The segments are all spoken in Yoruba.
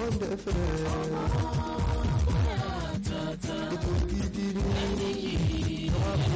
bond fm. ètò gidi ni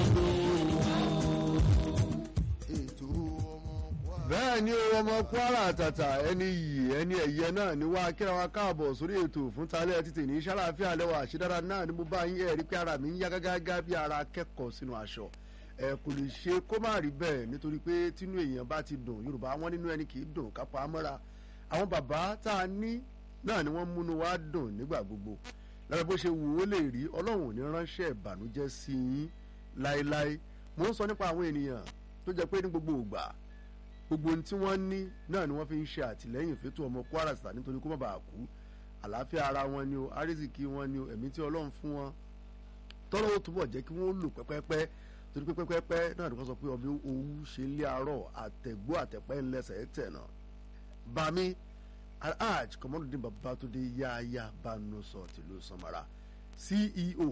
ètò ọmọ wa. bẹ́ẹ̀ ni o ọmọ kwara àtàtà ẹni yìí ẹni ẹ̀yẹ náà ni wá kíra wa káàbọ̀ sórí ètò fún talẹ́ títì ní sàlàáfíà lẹ́wọ̀ àṣedára náà ni mo bá yín ẹ̀rí pé ara mi ń yá gágágá bí ara akẹ́kọ̀ọ́ sínú aṣọ ẹ kò lè ṣe kó má rí bẹ́ẹ̀ nítorí pé tínú èèyàn bá ti dùn yorùbá wọn nínú ẹni kì í dùn kápá amọ́ra àwọn bàbá tá a ní náà ni wọ́n múnú wa dùn nígbà gbogbo lára bó ṣe wù ó lè rí ọlọ́run ò ní ránṣẹ́ ìbànújẹ́ sí yín láéláé mò ń sọ nípa àwọn ènìyàn tó jẹ́ pé ní gbogbo ìgbà gbogbo ohun tí wọ́n ní náà ni wọ́n fi ń ṣe àtìlẹ́yìn fẹ́tò ọmọ kwara state nítorí kó má bàa kú àlàáfíà ara wọn ni o àrísìkí wọn ni o ẹ̀mí tí ọlọ́run fún wọn tọ́lọ́ ó túbọ̀ jẹ́ kí wọ́n lò pẹ́pẹ́pẹ́ torí pé pẹ́pẹ́pẹ́ náà ni wọ́n sọ pé ọbẹ̀ owó ṣe ń lé arọ́ àtẹ̀gbó àtẹ̀pẹ́ ńlẹ́sẹ̀ tẹ̀ náà bami alhaj kọmọdún babatunde yáyá banusọ tìlú samara ceo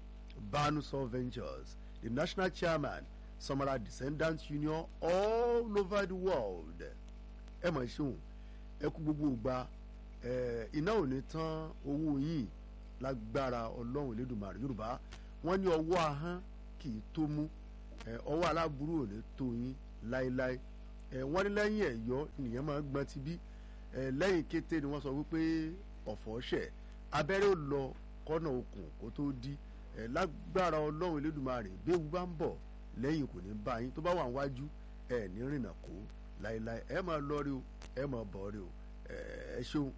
banusọ ventures the national chairman samara descendants union all over the world ẹ mọ̀ ṣeun ẹ kú gbogbo ìgbà ẹ iná ò ní tán owó yìí lágbára ọlọ́run elédùnmarè yorùbá wọ́n ní ọwọ́ ahọ́n kì í tó mú ẹ ọwọ́ aláburú ò ní tó yín láéláé ẹ wọ́n ní lẹ́yìn ẹ̀yọ́ nìyẹn máa ń gbọ́n ti bí ẹ lẹ́yìn kété ni wọ́n sọ wípé ọ̀fọ̀ ṣẹ̀ abẹ́rẹ́ ò lọ kọ́nà okùn kó tó di ẹ lágbára ọlọ́run elédùnmarè bí ewu bá ń bọ̀ lẹ́yìn kò ní bá yín tó bá wà níwájú ẹ ní rìnnà kó láéláé ẹ máa lọ rí o ẹ máa bọ̀ rí o ẹ ṣeun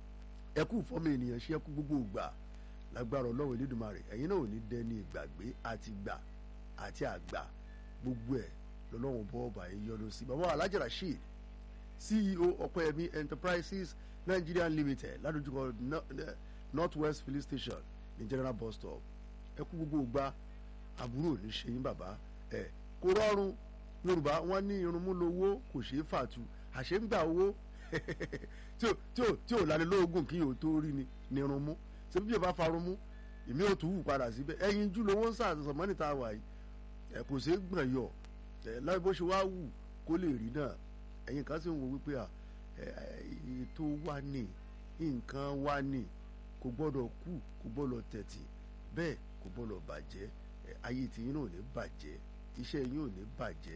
ẹ kú fọ́mọ ènìyàn ṣe ẹ kú gbogbo ìgbà lágbára ọlọ́run elédùnmarè ẹ̀yin náà ò ní dẹni ìgbàgbé àti gbà àti àgbà gbogbo ẹ̀ lọ́lọ́run bọ́ ọba yìí yọ́nú sí bàbá alhaji rasheed ceo ọ̀pẹ́yẹmí enterprises nigeria limited ládojúkọ north west filling station ní general bus stop ẹ kú gbogbo ìgbà àbúrò ní ṣe yín bàbá ẹ kò rọrùn yorùbá wọn ní irunmú lowó kò ṣeé fàtú àṣẹ ń gbà owó tí ò tí ò tí ò lálẹ́ lóògùn kí yóò tó rí ni ní irunmú ṣé bí yóò bá farun mú èmi ò tún wù padà síbẹ̀ ẹyin jù lówó ń sàtọ̀sọ̀ mọ́nì tá a wà yìí ẹ kò ṣeé gbọ̀n yọ ẹ láì bó ṣe wá wù kó lè rí náà ẹ̀yin kan sì ń wo wípé à ètò wa ní nǹkan wa ní kò gbọ́dọ̀ kú kò gbọ́dọ̀ tẹ̀tì bẹ́ẹ̀ kò gbọ́dọ̀ bàjẹ́ ayé tiyín náà ò ní bàjẹ́ iṣẹ́ yín ò ní bàjẹ́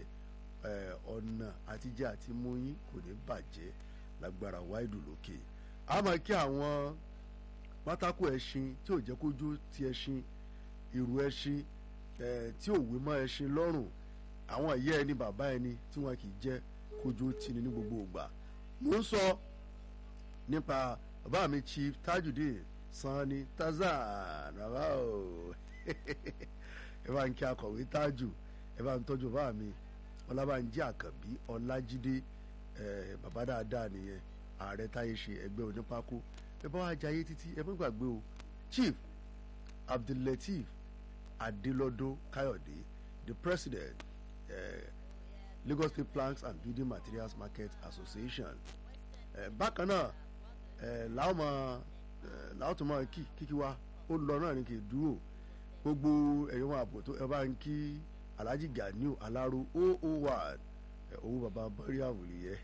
ọ̀nà àtijọ́ àti mú yín kò ní bàjẹ́ lágbára wáìdù lókè a máa kí àwọn pátákó ẹṣin tí ò jẹ́ kójú ti ẹṣin ìrù ẹṣin tí ò wé mọ́ ẹṣin lọ́rùn àwọn ìyá ẹni bàbá ẹni tí wọn kì í jẹ́ kójú tini ní gbogbo ìgbà mo ń sọ nípa bàbá mi chief tajudeen sanni tazan bàbá o ẹ bá ń kí akọ̀wé tájù ẹ bá ń tọ́jú bàbá mi ọlábànjí àkànbí ọlájídé bàbá dáadáa nìyẹn ààrẹ táyé ṣe ẹgbẹ́ onípákó ẹ bá wá jayé títí ẹ má gbàgbé o chief abdullateef adelọdọ káyọ̀dé the president uh, lagos state planks and building materials market association uh, bákan náà uh, làwọn mọ làwọn tó mọ kí kíkí wa ó lọ náà ní kì í dúró gbogbo ẹ̀yọ́ wọn àbò tó ẹ bá ń kí alhaji ganiu alaro oo one owó baba bọ́rí àwòrán yẹ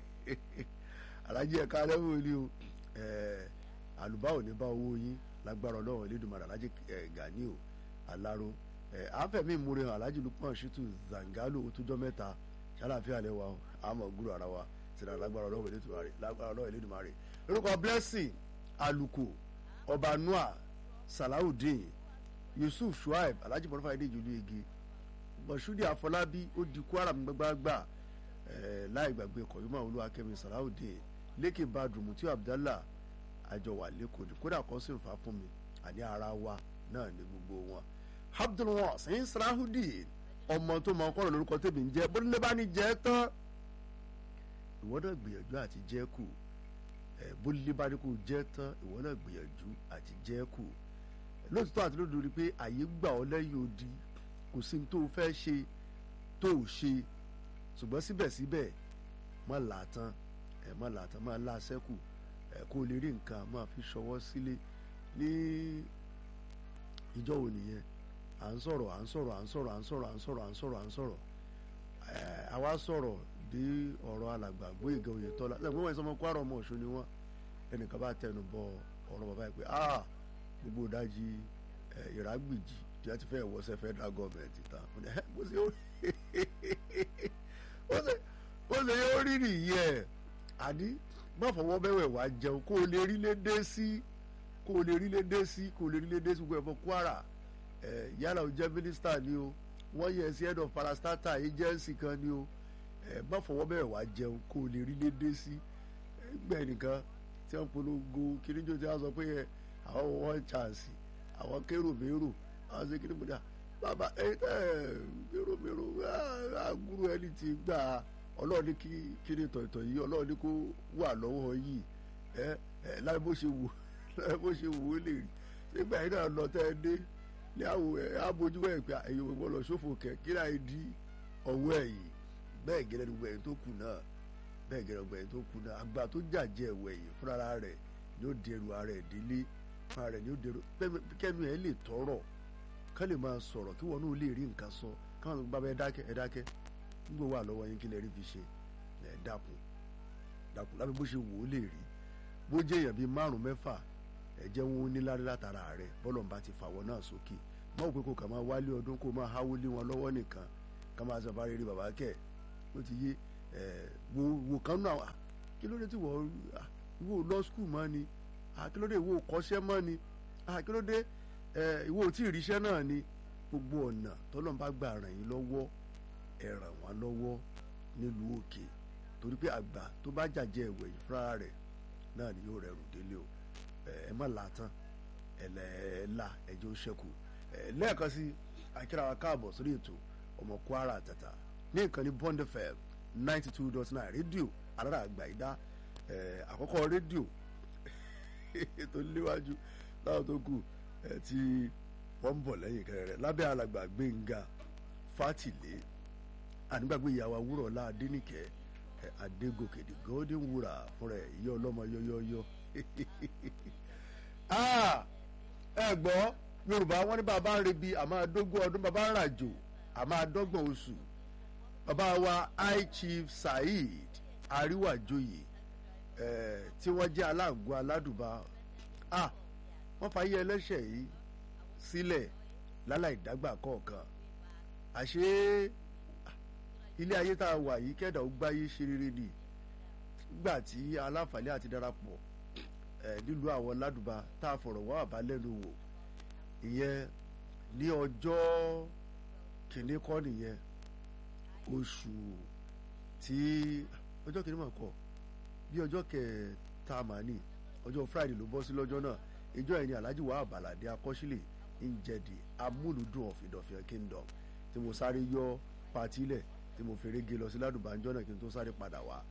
alhaji ẹ̀ka alẹ́wò ni o àlùbá ò ní bá owó yín lágbára ọlọ́run elédùnmarè alhaji ganiu alaro àfẹ̀mí ìmúre hàn alhaji lukman shitu zangalo otújọ́ mẹ́ta ṣàlàfíà lẹ́wà àmọ̀ gúrò ara wa sínú alágbára ọlọ́run elédùnmarè lágbára ọlọ́run elédùnmarè orúkọ blessing aluko ọba noah salawudeen yusuf shuaib alhaji mọ̀lúfà èdè ìjòlú igi mọ̀ṣúdì àfọlábí ó di kwara gbàgbàgbà láì gbàgbé kọ̀yúmọ̀ olúwakẹ́mi salawudeen lékè badru tí abdallah àjọwà lẹ́kọ̀ọ́ ní kódà kan sì ń fa fún mi àní ara wa náà ní gbogbo wọn abdulwasin salawudeen ọmọ tó mọ ọkọ lórúkọ tèmi ń jẹ bónílé bá ní jẹ tán ìwọ náà gbìyànjú àti jẹ kù bónílé bá ní kò jẹ tán ìwọ náà gbìyànjú àti jẹ kù lóòótọ́ àti lódodo rí pé àyè gbà ọ́ lẹ́yìn odi kò sí ní tó fẹ́ ṣe tó ò ṣe ṣùgbọ́n síbẹ̀síbẹ̀ má làátán ẹ̀ má làátán má láṣẹ́kù ẹ̀ kó lè rí nǹkan máa fi ṣọwọ́ sílé ní ìjọ wo nìyẹn à ń sọ̀rọ̀ à ń sọ̀rọ̀ à ń sọ̀rọ̀ à ń sọ̀rọ̀ à ń sọ̀rọ̀ à ń sọ̀rọ̀ à ń sọ̀rọ̀ ẹ̀ àwa sọ̀rọ̀ dé ọ̀rọ̀ alàgbà Gbóyèga Oyètọ́lá lẹ́gbọ́n wọn ìsọmọ Kwara ọmọ Ọ̀ṣun ni wọ́n ẹnìkan bá tẹnu bọ ọ̀rọ̀ bàbá yìí pé ah gbogbo ìdajì ìrágbìjì tí wọ́n ti fẹ́ wọ́sẹ̀ federal government tán bó ṣe ó ṣe yóò rí nìyẹn àní má fọwọ́ bẹ́wẹ̀ wá jẹun kó o lè rí lédè sí kó o lè rí lédè sí kó o lè rí lédè sí gbogbo ẹ̀fọ́ Kwara yálà ó jẹ́ mínísítà ni o wọ́n yẹ sí head of parastatal agency kan ni o má fọwọ́ bẹ́ẹ̀ wá jẹun kó o lè rí lédè sí gbẹ̀ nìkan tí wọ́n polongo kíníjó tí wọ́n sọ pé àwọn one chance àwọn kérò mérò àwọn ṣe kíní múdà bàbá ẹ ẹ kérò mérò àgúrò ẹni tí gbà ọlọ́run ní kí kíní tọ̀tọ̀ yìí ọlọ́run ní kó wà lọ́wọ́ yìí ẹ ẹ láì bó ṣe wò láì bó ṣe wò ó lè rí nígbà yìí náà lọ tẹ́ ẹ dé ní àwọ̀ ẹ̀ abojú ẹ̀ pé ẹ̀yin òwe lọ sófò kẹ̀ kí láì di ọwọ́ ẹ̀yìn bẹ́ẹ̀ gẹ́lẹ́ gbogbo ẹ̀yìn tó kù náà bẹ́ẹ̀ gẹ́gẹ́ ọgbà ẹ̀yìn tó kù náà àgbà tó jàjẹ́ ẹ̀wọ̀ ẹ̀yìn fúnra rẹ̀ ni ó dẹrù ara ẹ̀ délé fúnra rẹ̀ ni ó dẹrù kẹ́nu ẹ̀ lè tọrọ ká lè máa sọ̀rọ̀ kí wọn náà lè rí nǹkan sọ káwọn bá bẹ dákẹ́ ẹ dákẹ́ nígbà wà lọ́wọ́ yín kí lè rí fi ṣe ẹ dákun dákun lábẹ́ bó ṣe wò ó lè rí bó jẹ́ èèyàn bíi márùn mẹ́fà ẹ jẹ́ wọn ó ní lárí látara rẹ̀ bọ́lọ̀ ń bá ti fàwọ́ náà sókè mọ́ òpin kò kà máa wálé ọdún kó máa háwó lé wọn lọ́wọ́ nìkan ká máa sọ bá rí rí bàbá kẹ́ ó ti yé wo wo kan náà kí ló dé tí wọ́n ìwọ lọ skul mọ́ ni kí ló dé ìwọ kọ́ṣẹ́ mọ́ ni kí ló dé ìwọ tí ìríṣẹ́ náà ni gbogbo ọ̀nà tọ́lọ́n bá gbà ràn yín lọ́wọ́ ẹ ràn wọ́n lọ́wọ́ nílùú òkè torí pé àgbà tó bá jàjẹ́ ẹ̀wẹ̀ yìí fúnra rẹ̀ náà ni yóò rẹrù délé o ẹ má là tán ẹlẹ́ẹ̀la ẹjọ́ ṣẹ́kù lẹ́ẹ̀kan sí akíra wa káàbọ̀ sórí ètò ọmọ Kwara àtàtà ní ìkànnì Bond FM ninety two dot nine rédíò alára àgbà ìdá àkọ́kọ́ rédíò tó léwájú láwọn tó kù tí wọ́n ń bọ̀ lẹ́yìn kẹrẹrẹ lábẹ́ alàgbà Gbénga Fátìlé ànígbàgbé ìyàwó awúrọ̀lá Adénìkẹ́ Adégòkè the golden wúrà fúnra ẹ̀ ìyá ọlọ́mọ yọ́yọ́yọ́ ẹ gbọ́ Yorùbá wọn ní bàbá ń rebi àmọ́ adógún ọdún bàbá ń ràjò àmọ́ adọ́gbọ̀n oṣù bàbá wa high chief saheed àríwájòyè tí wọ́n jẹ́ aláàgọ́ aládùbà ah wọ́n fàyè ẹlẹ́ṣẹ̀ yìí sílẹ̀ láláì dágbà kọ̀ọ̀kan àṣé ilé ayé tá a wà yìí kẹ́dà ó gbáyé ṣe rere ni nígbà tí aláǹfààní àti darapọ̀ nílùú àwọn ládùbà tá a fọ̀rọ̀ wá àbá lẹ́nu wò ìyẹn ní ọjọ́ kìnínní kọ́ nìyẹn oṣù tí ọjọ́ kìíní máa kọ bí ọjọ́ kẹta máa ní ọjọ́ friday ló bọ́ sí lọ́jọ́ náà ìjọ ẹni alhaji wa abalade akọ́sílẹ̀ ń jẹ̀dì amúlùdùn of Ìdọ̀fìn kingdom tí mo sáré yọ patílẹ̀ tí mo fèrè gé lọ sí ládùbànjọ́ náà kí n tó sáré padà wá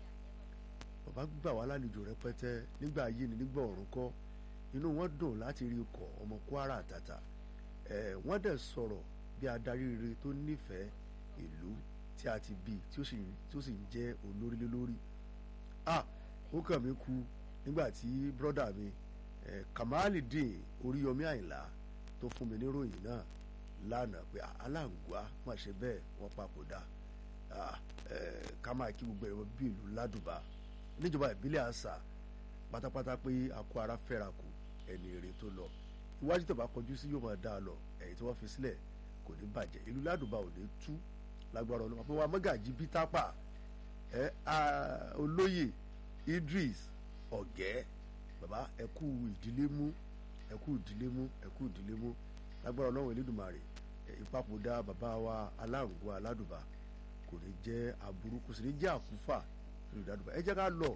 bàbá gbà wá lálejò rẹpẹtẹ nígbà ayé ni nígbà ọ̀run kọ́ inú wọn dùn láti rí ikọ̀ ọmọ Kwara àtàtà ẹ̀ wọ́n dẹ̀ sọ̀rọ̀ bí adarí rere tó nífẹ̀ẹ́ ìlú tí a ti bí tí ó sì ń jẹ́ olórí lé lórí ah ó kàn mí kú nígbà tí brọ́dà mi eh, Kamalidin Oríyọmí Àyìnlá tó fún mi níròyìn náà lánàá pé aláǹgbá má ṣe bẹ́ẹ̀ wọ́n papòdà ah, eh, ká máa kí gbogbo ẹ̀rọ bí ìlú ládùbà níjọba ìbílẹ̀ àṣà pátápátá pé àkó ara fẹ́ra kù ẹni èrè tó lọ iwájú tó bá kọjú sí yóò máa dá a lọ ẹ̀yìn tí wọ́n fi sílẹ̀ kò ní bàjẹ́ ìlú ládùbà ò ní tú lágbára ọlọ́mọ pé wa mọ́gàjì bí tápà ẹ olóyè Idris ọ̀gẹ́ bàbá ẹkú ìdílé mú ẹkú ìdílé mú ẹkú ìdílé mú lágbára ọlọ́run Elédùmarè ìpapòdà bàbá wa aláǹgó aládùbà kò ní jẹ́ aburú kò sì ní jẹ́ àkúfà nílùú ládùbà ẹ jẹ́ ká lọ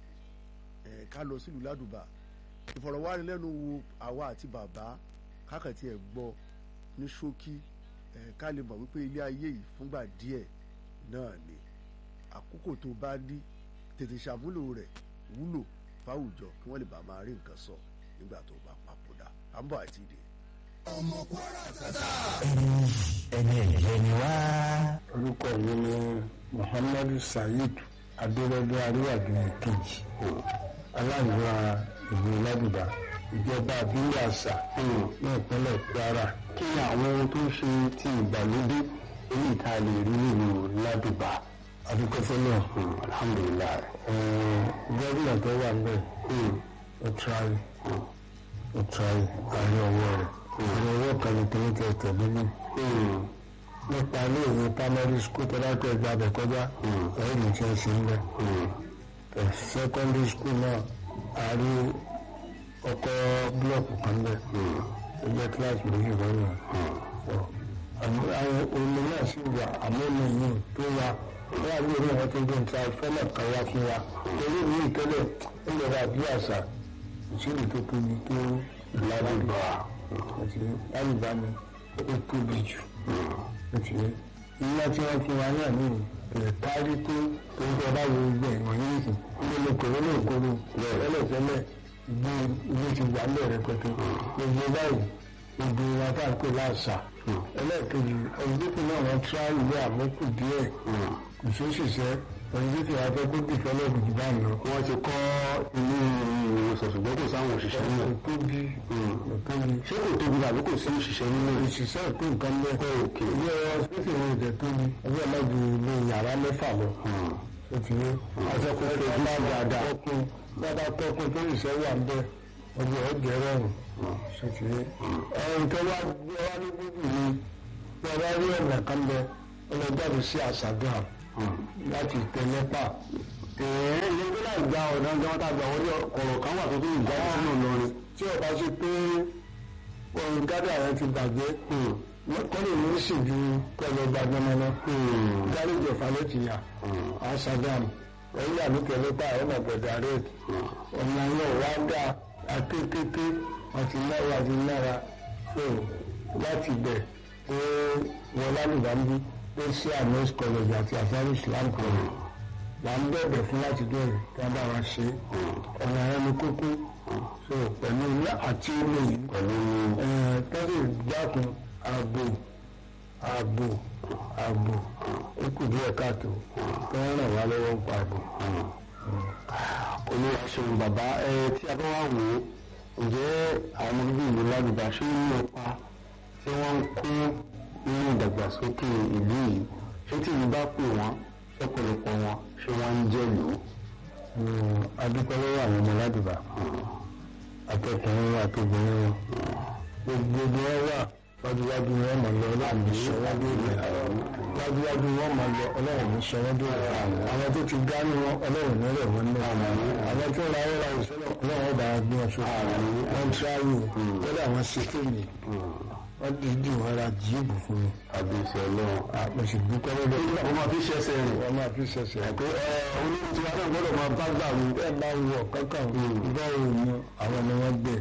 ẹ ká lọ sílùú ládùbà ìfọ̀rọ̀wánilẹ́nuwò àwa àti bàbá kákàtí ẹ̀ gbọ́ ní ṣókí ká lè mọ̀ wípé ilé ayé yìí fúngbà díẹ̀ náà ni àkókò tó bá ní tètè ṣàmúlò rẹ̀ wúlò fáwùjọ kí wọ́n lè bá máa rí nǹkan sọ nígbà tó bá papòdà à ń bọ̀ àti ìdè. ọmọ Kwara tata. ẹni ẹ̀yẹ ni wá. orúkọ mi ni muhammadu saheed adérẹ́dẹ́ aríwájú kejì aláǹgbá ìlú ládùbà ìjọba àbílẹ̀ àṣà ní ìpínlẹ̀ kwara kí ni àwọn ohun tó ń ṣe ti ìgbàlódé èyí tá a lè rí nínú ládùbà adúgbòfẹ́ náà alhamdulilayi gómìnà tó wà ń bẹ̀ ó tíráyì ó tíráyì àárín ọwọ́ rẹ̀ àárín ọwọ́ kan ní kíní kẹtẹ nínú nípa ilé ìwé primary school tó bá tẹ̀ gba abẹ kọjá ẹ̀yìn ní tí wọ́n ṣe ń bẹ̀ secondary school náà àárín ọkọ̀ búlọ̀kù kan bẹ̀ ó jẹ́ kíláàsì méjì lọ́nà àwọn omi náà sì wà àmọ́ omi yìí tó wà wọ́n á lórí àwọn tó ń gbé nǹkan fọ́nà kan wá fún wa torí mi ìtẹ́lẹ̀ ó lè ra bí àṣà ìṣèlú tó tóbi tó lábùbá àti lábùbá mi ó tóbi jù iná tí wọ́n fún wa náà nìyí kìlẹ̀ kárí tó tó ń jọba wo gbẹ̀ ìwọ̀n yìí nìyí ilé lè kóró lè kóró lẹ́lẹ̀tẹ́lẹ̀ ìgbé ilé ti wà lẹ́rẹ̀ pẹ̀tẹ́ gbogbo báyìí gbogbo wa tá à ń pè láàṣà ẹlẹ́ẹ̀kejì ọ̀dùnkún náà wọ́n tíra ìwé àmọ́kù díẹ̀ kò sí òṣìṣẹ́ ọ̀dùnkún wa fẹ́ kó dìfẹ́lẹ́bù jù bá ń lọ. wọ́n ti kọ́ ilé ìwòsàn ṣùgbọ́n kò sáwọn òṣìṣẹ́ kò náà tóbi kò tóbi ṣé kò tóbi tàbí kò sí òṣìṣẹ́ nínú ẹ̀? òṣìṣẹ́ ìpé nǹkan bẹ́ẹ̀ ilé ọ̀sìpìtì ìwé ìjẹ́ tóbi ẹgbẹ́ ọlọ́dún ilé yàrá mẹ́fà lọ ó ti yé aṣọ́kùn tó bá dáadáa tọ́kùn dáadáa tọ́kùn tó ìṣẹ́ wà ń bẹ́ ọjọ́ ọjọ́ rọrùn ṣe ti yé ẹ̀rùn tó wá gbé wá ní bíbí ni bí ọba rí ọ̀nà kan bẹ ọlọ́jáde sí àṣàgbà láti tẹ lẹ́pà ẹ̀ẹ́ ilé tó láì gba ọ̀nà gan tá a gbà wọlé ọ̀rọ̀ kan wà tó tó ìjà sínú Ìlọrin. tí ọba ṣe pé ohun gádà rẹ ti bàjẹ́ kọ́lé ní í sì ju pẹ̀lú ọba gbọmọlọ gáréjì ọ̀fà ló ti yà àṣàgàm ẹ̀yìn àbíkẹ́lẹ́ pa ẹ̀rọ ọ̀gbẹ̀dà rẹ̀ ọ̀nà yẹn wá dá akékéké àti náírà àti náírà so láti bẹ̀ pé wọn lálùbámbí pé sí ames college àti asari islam college là ń bẹ̀bẹ̀ fún láti bẹ̀rẹ̀ kí wọ́n bá wa ṣe ọ̀nà yẹn ní kókó so pẹ̀lú ilé àti ilé yìí pẹ̀lú tọ́lẹ̀ dákun ààbò ààbò ààbò ó kù díẹ̀ káàtó kí wọ́n ràn wá lọ́wọ́ ń pa ààbò. olúwa ṣeun bàbá ẹ tí a bá wà wò ó ǹjẹ́ àwọn ọmọ bíbí ìlú ládùúgbà ṣé ń lọ pa tí wọ́n ń kó nínú ìdàgbàsókè ìlú yìí ṣé tí ìlú bá pè wọ́n ṣọ́pọ̀lọpọ̀ wọn ṣé wọ́n ń jẹ́ lò ó. adúpẹ́ lọ́wọ́ àwọn ọmọ ládùúgbà akẹ́kọ̀ọ́ wa àtòbìnrin wọn gbogbo wọn wà wájúwájú wọn máa lọ ọlọ́run ní sọ́wọ́dé rẹ̀ wájúwájú wọn máa lọ ọlọ́run ní sọ́wọ́dé rẹ̀ àwọn tó ti dání wọn ọlọ́run ní rẹ̀ wọ́n náà àwọn tó ra ọ̀rọ̀ ìṣẹ́lẹ̀ ọlọ́run bá gbé wọn sókè wọ́n tíráyò lọ́dọ̀ àwọn sèkéèmì wọ́n dìídì wọn ra jíìbù fún mi àbísẹ̀ ọlọ́run. mo sì dúpẹ́ lọ́dọ̀ wọ́n máa fi ṣẹ́sẹ̀ rìn. wọ́n máa fi ṣẹ̀ṣẹ̀ pé ẹ olóhùn tí wọn náà gbọ́dọ̀ máa bá gbà mí. bẹ́ẹ̀ bá wọ kankan báwo ni àwọn ni wọ́n gbé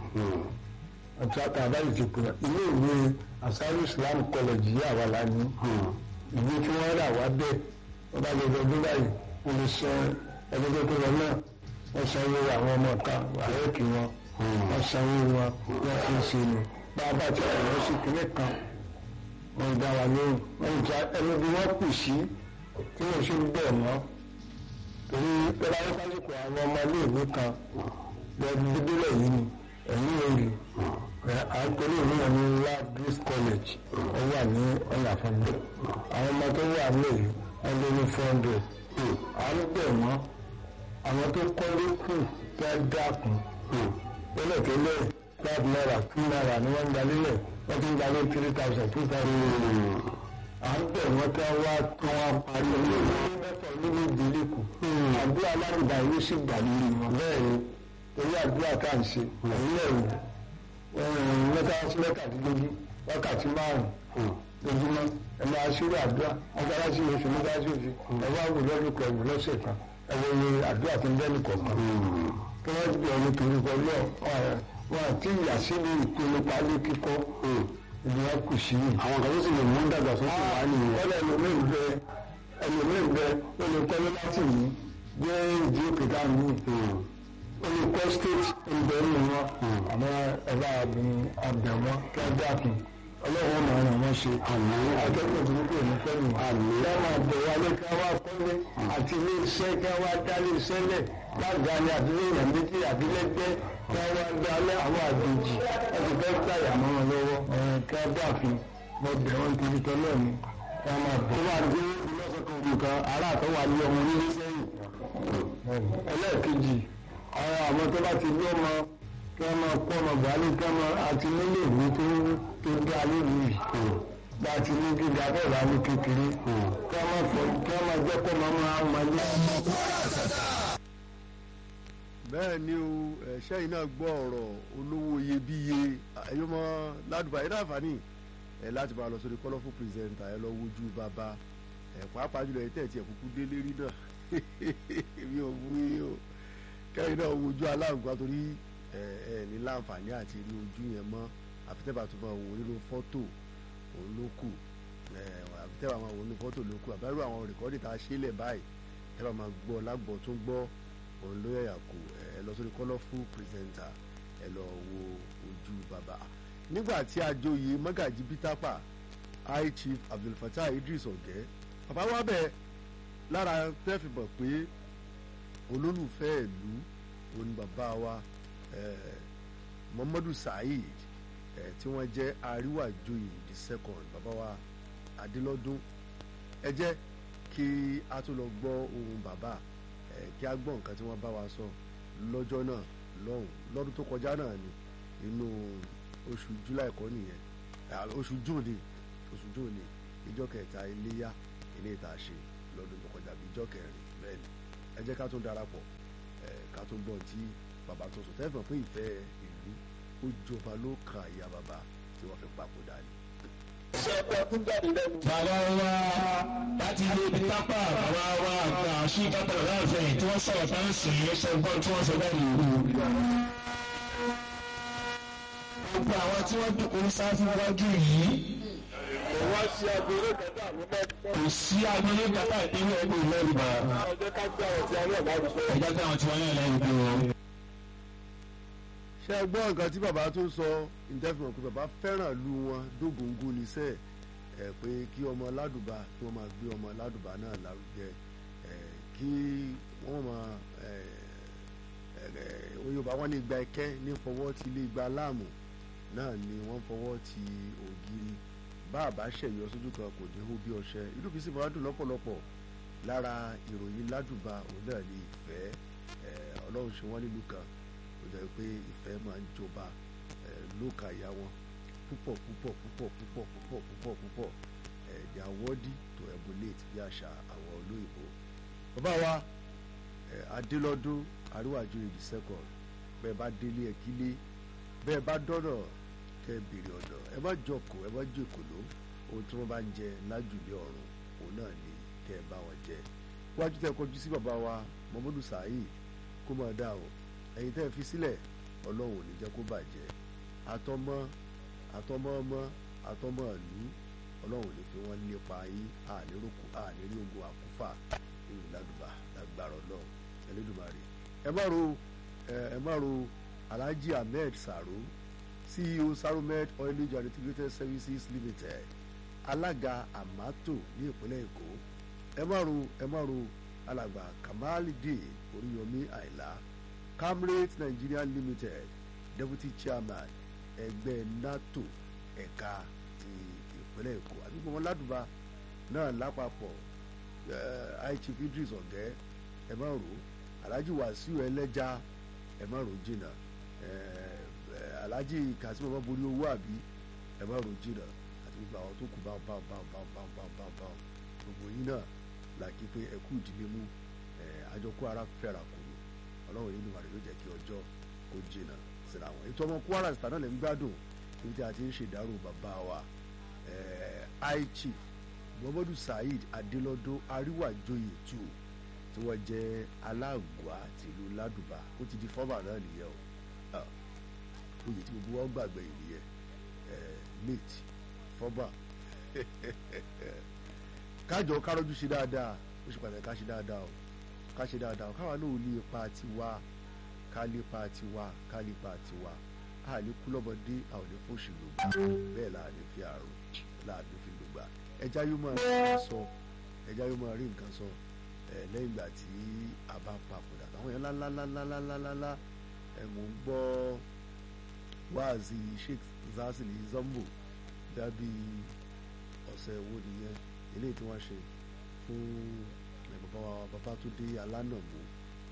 àti àtàbáyé ti pè ilé ìwé asari islam college yìí àwa la ní ìwé tí wọ́n rà wá bẹ́ẹ̀ wọ́n bá lè dọdún báyìí wọ́n lè san ẹgbẹ́ tó lọ náà wọ́n sanwó àwọn ọmọ ká àyẹ̀kì wọn wọ́n sanwó wọn wọ́n fi ń ṣe ni bá a bá ti pè wọ́n sí kíní kan wọ́n dá wa lóhùn wọ́n ń ja ẹni bí wọ́n kù sí tí wọ́n ṣe ń bẹ̀ wọ́n torí pẹ̀lú àwọn sásìkò àwọn ọmọ iléèwé kan lọ́dún dídílẹ̀ yìí ni ẹ̀yìn òòlù àtọ́lé ìlú wọn ní lab grace college ó wà ní ọ̀nà àfọ̀nbẹ àwọn ọmọ tó wà lẹ́yìn wọ́n lé ní four hundred à ń bẹ̀ wọ́n àwọn tó kọ́lé kù tó dákun tẹ́lẹ̀tẹ́lẹ̀ five naira two naira ni wọ́n ń gbalẹ̀ wọ́n ti ń gbalẹ̀ three thousand two thousand à ń bẹ̀ wọ́n tí wọ́n wá tí wọ́n parí ọdún mẹ́fà nínú ìdílé kù àdúrà aládùúgbà yóò sì gbà lórí wọn bẹ́ẹ̀ ni torí àdúrà tá à ń ṣe ẹ̀yìn ẹ̀rù mẹ́tàlásí mẹ́tàdínlógún wákàtí márùn-ún lójúmọ́ ẹ máa ṣírò àdúrà mọ́tàlásí oṣù mọ́tàlásí oṣù ẹ wá wò lọ́dún kan ẹ̀wù lọ́sẹ̀ kan ẹ wo iye àdúrà tó ń bẹ́ nìkọ̀ọ̀kan kí wọ́n gbé ọdún torí kọ lọ wọn àti ìyá sínú ìpinnu pálí kíkọ́ ìdí wọn kù sí i. àwọn kan tó sì lè mú dàgbàsókè wá nìyẹn. wọ́n lẹ́nu mi bẹ ẹlòmíì bẹ olùkọ́ni láti yìí gbé ìdí òkè dáhùn olùkọ́ state ìbẹ̀ ń wọn àmọ́ ẹ̀rọ àbùn àbẹ̀wọ́ kí wọ́n dákun ọlọ́run máa ràn wọ́n ṣe akẹ́kọ̀ọ́ tó ń pè ní fẹ́mi kí wọ́n máa bẹ̀ wálé kí wọ́n wá kọ́lé àti ilé iṣẹ́ kí wọ́n wá dálé iṣẹ́ lẹ̀ lágbàáni àbílẹ̀ èèyàn méjì àbílẹ̀gbẹ́ kí wọ́n wá dálé àwọn àjèjì láti fẹ́ gbàyà mọ́ wọn lọ́wọ́ kí wọ́n dákun mo bẹ̀ wọ́n torí tọ́lọ́ mi kí wọ́n máa bẹ̀. tó bá dé lọ́sọ̀kan nǹkan ará àtọ́wà ní ọmọ onílé sẹ́yìn. ẹlẹ́ẹ̀kejì àwọn àwọn tó bá ti ní ọmọ kí wọ́n máa kó ọmọ buhari kí wọ́n máa àti nílé ìwé tó tó dá lórí yìí bá a ti ní gíga bẹ́ẹ̀ bá ní kékeré kí wọ́n máa fọ kí wọ́n máa jẹ́ kó máa máa máa ní. bẹ́ẹ̀ ni o ẹ̀ṣẹ́ yìí náà gbọ́ ọ̀rọ̀ olówó iyebíye ẹ̀yọ́mọ ládùúgbò ayé láǹfààní ẹ̀ láti máa lọ sórí colourful presenter ẹ̀ lọ wojú bàbá ẹ̀ pàápàá jùlọ ẹ̀ tẹ̀tí ẹ̀ kúkú délé rí náà mi ò wú yín o kẹ́rin náà wojú aláǹgbá torí ẹ̀ ẹ̀ ní láǹfààní àti rí ojú yẹn mọ́ àfitẹ́bà tó máa wò nínú fọ́tò òun ló kù ẹ̀ àfitẹ́bà máa wò nínú fọ́tò ló kù àbẹ́rù àwọn rẹ̀kọ́dì tá a ṣe lẹ̀ báyìí tẹ́bà máa gbọ́ lágbọ́ tó gbọ́ òun ló yẹ̀yà kù ẹ lọ sórí colourful presenter ẹ lọ wo ojú bàbá nígbà tí àjòyè mọ́gàjì bítàpà high chief abdulfatah idris ọ̀gẹ́ bàbá wa bẹ̀ lára tẹ́fì mọ̀ pé olólùfẹ́ ìlú òun bàbá wa eh, muhammadu saheed eh, tí wọ́n jẹ́ àríwájòyè the second bàbá wa adélọ́dún ẹ jẹ́ kí a tún lọ gbọ́ ohun bàbá ẹ kí a gbọ́ nǹkan tí wọ́n bá wa sọ lọ́jọ́ náà lọ́hùn lọ́dún tó kọjá náà ni inú oṣù july kọ́ nìyẹn ah, oṣù june ni oṣù june ni ìjọ kẹta iléyà ilé ìta ṣe lọ́dún tó kọjá bíi ìjọ kẹrin bẹ́ẹ̀ ni ẹ jẹ́ ká tún darapọ̀ ẹ ká tún gbọ́ tí bàbá tó sọ tẹ́fọ̀ pé ìfẹ́ ìlú ó jọba ló kan àyà bàbá tí wọ́n fi papòdà ni. bàbá wa láti ilé ibi tápà bàbá wa àgbà sí kápẹ́ láàfin tí wọ́n sọ̀rọ̀ tá ń sìn ín sẹ́gbọ́n tí wọ́n sọ bẹ́ẹ̀ nìyí. gbogbo àwọn tí wọ́n dùn ní sáfù wájú yìí. kò sí agbélé kàtà ìpínlẹ̀ ẹgbẹ́ ìlú Yorùbá. ẹ̀jẹ̀ tí àwọn tí wọ́n yàn lẹ́yìn bí wọn. ṣé ẹ gbọ́ nǹkan tí bàbá tó sọ ìdẹ́fìmọ̀ pé bàbá fẹ́ràn lu wọn dógóńgó níṣẹ́ ẹ̀ pé kí ọmọ ládùbà kí wọ́n máa gbé ọmọ ládùbà náà lárugẹ ẹ̀ kí wọ́n máa oyinba wọn ní igba ẹkẹ ní fọwọ́ ti ilé igba láàmù náà ni wọ́n fọwọ́ ti ògiri bá àbá ṣẹ̀yọ sójú kan kò ní hó bí ọṣẹ ìlú fi sì máa dùn lọ́pọ̀lọpọ̀ lára ìròyìn ládùbà òun náà ní ìfẹ́ ọlọ́run ṣe wọ́n nílùú kan ó jẹ́ pé ìfẹ́ máa ń jọba lóka ìyá wọn púpọ̀ púpọ̀ púpọ̀ púpọ̀ púpọ̀ púpọ̀ púpọ̀ they are worthy to emulate bí àṣà àwọn olóyìnbó. bàbá wa adélọ́dún àríwájú èdè second bẹ́ẹ̀ bá délé ẹ kílé bẹ́ẹ̀ bá dọ́nà kẹ́ ẹ bèrè ọ̀nà ẹ má jọkọ̀ ẹ má jòkòló ohun tí wọ́n bá ń jẹ lájùlé ọ̀run òun náà ni kẹ́ ẹ bá wọn jẹ. wájú tẹ kọjú sí bàbá wa muhammadu saheed kó máa dá o ẹ̀yin tẹ́ ẹ fi sílẹ̀ ọlọ́run ò ní jẹ́ kó bàjẹ́ àtọmọ àtọmọ ọmọ àtọmọ ìlú ọlọ́run ò ní fi wọ́n lépa yín àníròkù ànírí ogun àkúfà nínú ládùbà lágbára ọlọ́run ẹlẹ́dùnmarè ẹ má ro ẹ má ro alhaji ahmed saro ceo saromed oilage and integrated services limited alága amato ní ìpínlẹ̀ èkó ẹ má ro ẹ má ro alàgbà kamalide oríyọmí àìlá camrate nigeria limited deputy chairman ẹgbẹ́ nato ẹ̀ka ti ìpínlẹ̀ èkó àdúgbò wọn ládùbà náà lápapọ̀ aichief idris ọ̀gẹ́ ẹ má rò alhaji wasiu ẹlẹ́ja ẹ má rò jìnnà alhaji kasim ọmọ borí owó àbí ẹ má rò jìnnà àti gbogbo àwọn tó kù bá bá bá bá bá bá bá bá gbogbo yín náà làkí pé ẹ kú ìdílé mú àjọkú ara fẹ́ra kù ní ọlọ́run yìí nìwà rẹ̀ ló jẹ́ kí ọjọ́ kó jìnnà síra wọn ètò ọmọ kwara star náà lè ń gbádùn níbi tí a ti ń ṣèdárò bàbá wa high chief muhammadu saheed adelọdún àríwájòyè tù tí wọ́n jẹ́ aláàgbá tìlú ládùbà ó ti di fọ́mà náà nìyẹn o oyè tí gbogbo wọn gbàgbé ìnìyẹn late fọ́mà kájọ kárọ́jú ṣe dáadáa ó ṣe pàtàkì ká ṣe dáadáa o ká ṣe dáadáa o káwa náà ò ní ipa tiwa ká lépa tiwa ká lépa tiwa a ní kú lọ́mọdé a ò ní fún òṣèlú gbà bẹ́ẹ̀ là ní fi àrùn là ní fi lò gbà ẹja yóò máa rí nǹkan sọ ẹja yóò máa rí nǹkan sọ ẹ lẹ́yìn ìgbà tí a bá papòdà àwọn yẹn lálálálálálálá ẹ mò ń gbọ́ wáàzì sheikh zazili zambo dábì ọ̀sẹ̀ wo nìyẹn eléyìí tí wọ́n ṣe fún bàbá wa Babátúndé Alánàmú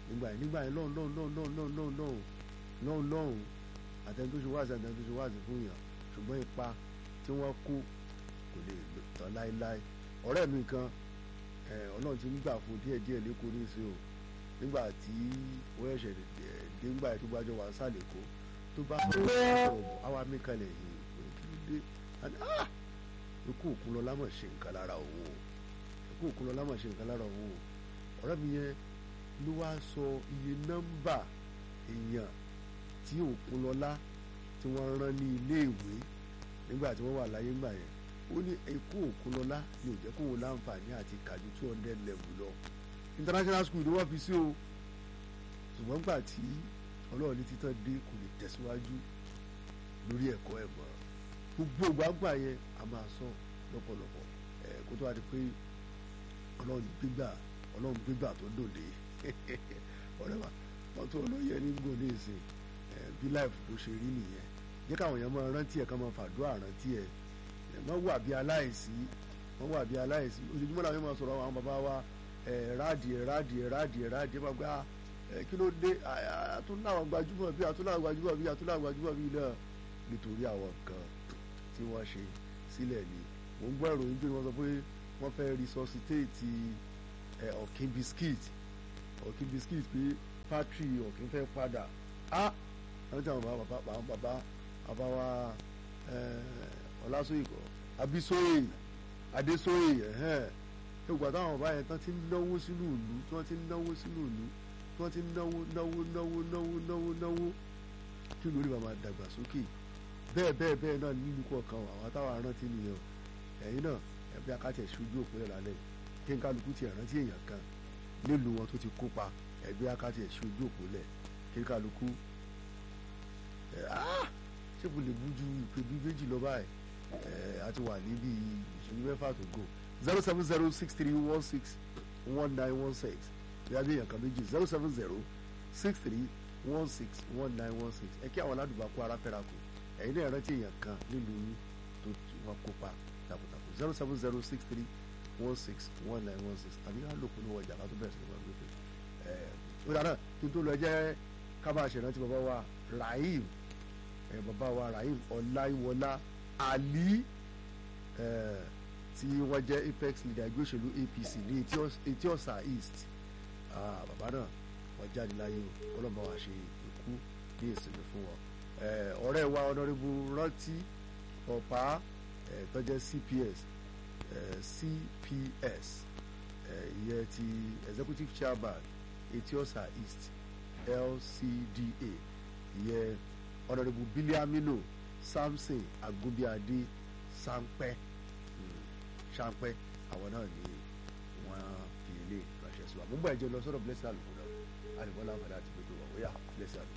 nígbà yẹn nígbà yẹn lọ́hùn lọ́hùn lọ́hùn lọ́hùn lọ́hùn lọ́hùn lọ́hùn lọ́hùn lọ́hùn àtẹni tó ṣe wáàsí àtẹni tó ṣe wáàsí fún yàn ṣùgbọ́n ipa tí wọ́n kó kò lè tán láéláé ọ̀rẹ́ mi kan ọlọ́run ti nígbà fún díẹ̀ díẹ̀ lẹ́kọ̀ọ́ ní ìsìn o nígbà tí wọ́n ẹ̀ṣẹ̀ dé nígbà tó gbájọ wà sálẹ̀ kó tó bá ọ̀bọ̀ àwa mi kalẹ̀ yìí kí ló dé àní ah ikú òkun lọ lámọ̀ ṣe nǹkan lára òun o ikú òkun lọ lámọ̀ ṣe nǹkan lára òun o ọ̀rẹ́ mi yẹn ló wá sọ iye nọ́mbà èèyàn tí òkun lọ́lá tí wọ́n rán ní ilé ìwé nígbà tí wọ́n wà láyé ńgbà yẹn ó ní ikú òkun lọ́lá ni ò jẹ́ kó wọn láǹfààní àti kàdú two hundred level lọ international school ni wọ́n fi sí o ṣùgbọ́n gbà tí ọlọ́run ní títàn dé kò lè tẹ̀síwájú lórí ẹ̀kọ́ ẹ̀ mọ́ gbogbo gbàgbà yẹn a máa sọ lọ́pọ̀lọpọ̀ ẹ̀ kó tó wá di pé ọlọ́run gbígbà ọlọ́run gbígbà tó dòde ọ̀rẹ́ wa wọ́n tó olóyè ní gbò ní ìsìn ẹ̀ bí láìfù bó ṣe rí nìyẹn jẹ́ káwọn èèyàn máa rántí ẹ̀ ká máa fàdúrà rántí ẹ̀ wọ́n wà bí aláìsí wọ́n wà bí aláìsí ojoojúmọ́ làwọn yẹn máa sọ̀rọ̀ àwọn bàbá wa ẹ̀ ráàdì ẹ̀ ráàdì ẹ̀ ráàdì ẹ̀ ráàdì ẹ̀ máa gbá ẹ̀ kí ló dé àtúnláwọn gbajúmọ̀ bí àtúnláwọn gbajúmọ̀ bí àtúnláwọn gbajúmọ̀ bí náà nítorí àwọn nǹkan tí wọ́n ṣe sílẹ̀ ni mò ń gbọ́ ìròyìn pé wọ́n sọ pé wọ́n fẹ́ resuscitate ẹ̀ ọ̀kín biscuit ọ̀kín biscuit pé factory ọ̀kín fẹ́ padà á àwọn tí àwọn bàbá àwọn bàbá bàbá wa ọlásòyìnkọ abísóyè adésóyè ẹ̀hẹ́n ìgbà táwọn bàbá yẹn tán ti ń náwó sínú ìlú tí wọ́n ti ń náwó sínú ìlú tí wọ́n ti ń náwó náwó náwó náwó náwó náwó kí lórí bàbá dàgbàsókè bẹ́ẹ̀ bẹ́ẹ̀ bẹ́ẹ̀ náà nínú kọ̀ọ̀kan àwọn táwọn arántí nìyẹn ẹ̀yin náà ẹ̀bí akátẹ̀ ṣojú òpinlẹ̀ lálẹ́ kí n kálukú ti rántí èèyàn kan nílùú wọn tó ti kópa ẹ̀bí akátẹ̀ ṣojú òpinlẹ̀ kí n kálukú ṣé kò lè bú ju ìpè bí méjì lọ báyìí a ti wà níbi ìṣẹ́jú mẹ́fà tó gò zero seven zero six three one six one nine one six bí a bí èèyàn kan méjì zero seven zero six three one six one nine one six ẹ kí àwọn aládùúgbò kó ara fẹ́ra kù ẹ̀yin náà rántí èèyàn kan nílùú yín tó wọn kópa takuntakun zero seven zero six three one six one nine one six àbí ká lòkù ní ọjà ká tó bẹ̀rẹ̀ sí ní wọn gbé pé ẹ̀ ó dáná kí n tó lọ jẹ́ ká máa ṣèrántí bàbá wa Rahim ẹ̀ bàbá wa Rahim Ọláyíwọlá Ali ẹ̀ tí wọ́n jẹ́ apex leader ẹgbẹ́ òṣèlú APC ní etí ọ̀sà east bàbá náà wọ́n jáde láyé ọlọ́mọ wa ṣe ikú ní ìsinmi fún wọn ọ̀rẹ́ wa ọ̀nàrẹ́bù rántí ọ̀pá tó jẹ́ CPS CPS ìyẹn ti executive chairman etiosa east LCDA ìyẹn ọ̀nàrẹ́bù biliamino samson agunbíadé sanpẹ́ sanpẹ́ àwọn náà ni wọ́n fi ilé ránṣẹ́ sí wa mo ń bọ̀ ẹ̀jẹ̀ lọ sọ́dọ̀ blessing àlùkò náà àlùkò láǹfààní àti gbogbo wa ó yá blessing àlùkò.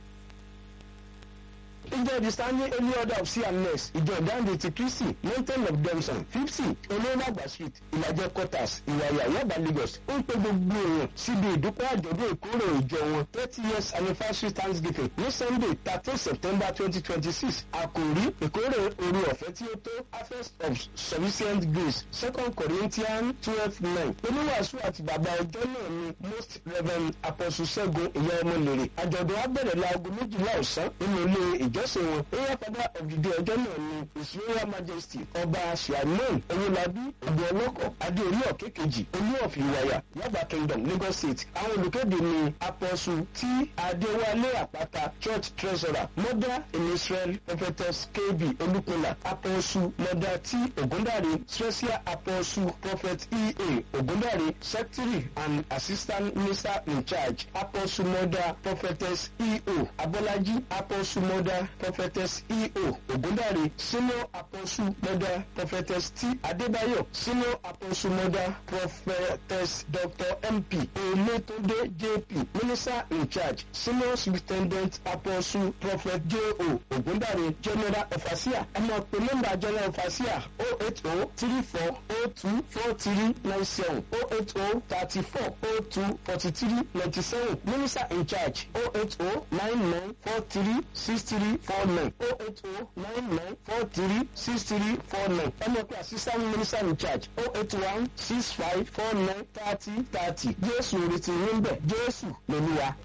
ìjọ the standing early order of cms ìjọ ìdáǹdè ti kristi mountain of demson fifty olóńgbàgbà street ìlàjẹ quarters ìwàyà yaba lagos ó ń pe gbogbo èèyàn síbi ìdúpẹ́ àjọ̀dún ìkórè ìjọ wọn thirty years anniversary thanksgiving ní sunday thirteen september twenty twenty six àkòrí ìkórè orí ọ̀fẹ́ tí ó tó harvest of sufficient grace second corinthians twelve nine oníwàásù àti bàbá ọjọ́ náà ni most reverend apostle ṣẹ́gun ìyá ọmọ lèrè àjọ̀dún á bẹ̀rẹ̀ láago méjìlá ọ̀sán nínú ilé ìjọsìn wọn area father of the day ọjọ́ náà ni his royal majesty ọba shiamon owolabi ọdún ọlọ́kọ̀ adéorí ọ̀kẹ́kejì olú of ìwàyà yaba kingdom lagos state àwọn olùkéde ni apọ́sù tí adéwálé àpáta church treasurer mother in israel prophetess kb olùkọ́lá apọ́sù mother t ogundare special apọ́sù prophet ea ogundare secretary and assistant minister in charge apọ́sù mother prophetess eo abọ́lájí apọ́sù mother prophetess eo ogundare senior apostle mother prophetess t adébáyọ̀ senior apostle mother prophetess dr mp oletunde jp minister in charge senior superintendent apostle prophet jo ogundare general ofasiya ọmọ pé nọ́mbà general ofasiya o eight o three four o two four three nine seven o eight o thirty four o two forty three ninety seven minister in charge o eight o nine nine four three six three four. four nine oh eight oh nine nine four three six three four nine ọmọ pé assistant minister in charge oh eight one six five four nine thirty thirty jésù retí yín bẹ̀ jésù lolúwa.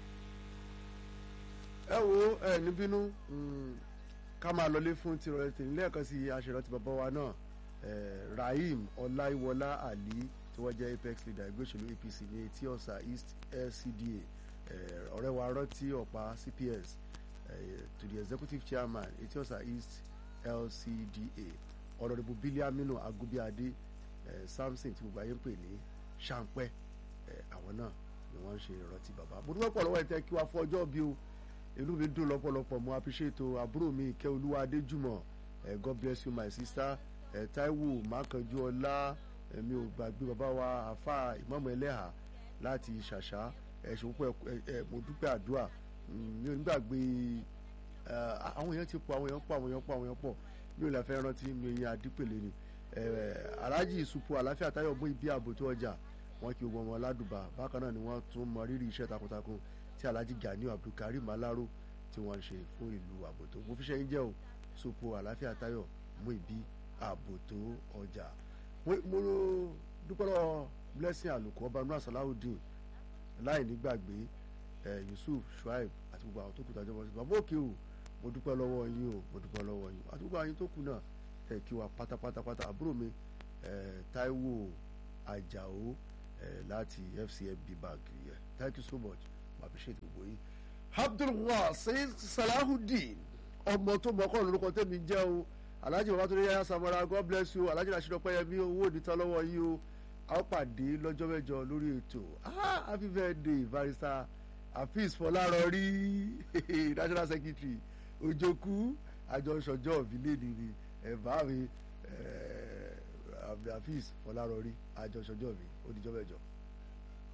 ẹ wo ẹ ní bínú mm, ká máa lọlé fún tirọ̀lẹ́ tèmi lẹ́ẹ̀kan sí aṣèrànti bàbá wa náà eh, rahim ọláìwọlá ali tí wọ́n jẹ́ apex leader ẹgbẹ́ òṣèlú apc ní etí ọ̀sà east lcda eh, ọ̀rẹ́ wa rántí ọ̀pá cps eh, to the executive chairman etí ọ̀sà east lcda ọ̀nàdìbò bílíàmínú agúbíadé eh, samson tí gbogbo ayé ń pè ní ṣàǹpẹ́ eh, àwọn náà ni wọ́n ń ṣe ìrántí bàbá mo dúpẹ́ pọ̀ lọ́wọ́ ẹ̀ tẹ́ kí wá fún ọjọ́ bí o inú mi dùn lọ́pọ̀lọpọ̀ mo appreciate o àbúrò mi ìkẹ́ olúwa adéjùmọ̀ ẹ̀ god bless you my sister ẹ̀ taiwo mákànjú ọlá ẹ̀mi ò gbàgbé bàbá wa àfa ìmọ̀mọ̀ ẹlẹ́hà láti ṣàṣà ẹ̀ ṣòwò ẹ̀ mo dúpẹ́ àdúrà mi ò ní gbàgbé ẹ̀ àwọn èèyàn ti pọ̀ àwọn èèyàn pọ̀ àwọn èèyàn pọ̀ àwọn èèyàn pọ̀ mi ò lè fẹ́ rántí mi èyí adípèlé ni ẹ̀ alájì ìsupò àláfíà táyọ̀ mú ibi ààbò tó ọjà wọn kí gbogbo ọmọ ládùbà bákan náà ni wọ́n tún mọ rírì iṣẹ́ takuntakun tí alhaji ganiu abdulkarim alaro tí wọ́n ń ṣe fún ìlú àbòtó mo fi ṣẹ́yìn jẹ́ o sopo àlàáfíà tayo mú ibi àbòtó ọjà mo dúpẹ́ lọ blessing àlùkò ọba nura salawudeen láì nígbàgbé yusuf shuaib àti gbogbo àwọn tó kù tàjọba sí bàbá òkè o mo dúpẹ́ lọ́wọ́ yín o mo dúpẹ́ lọ́wọ́ yín àti gbogbo àwọn tó kù náà tẹ̀ kí wa pátápátápátá àbúrò mi taiwo ajao láti fcmb bank yẹ thank you so much mo appreciate gbogbo yín. abdulwasi salahudeen ọmọ tó mọ ọkọ lórúkọ tẹmí jẹ o alhaji babatunde yaya samara god bless you alhaji rasheed ọpẹyẹmí owó onítàn lọ́wọ́ yìí o a ó pàdé lọ́jọ́ mẹ́jọ lórí ètò ah happy birthday barrister hafiz fọlárọrí national secretary ojoku àjọṣọjọ ìbílẹ̀ nìyí ẹ̀bá mi hafiz fọlárọrí àjọṣọjọ mi ó dijọ́ mẹ́jọ.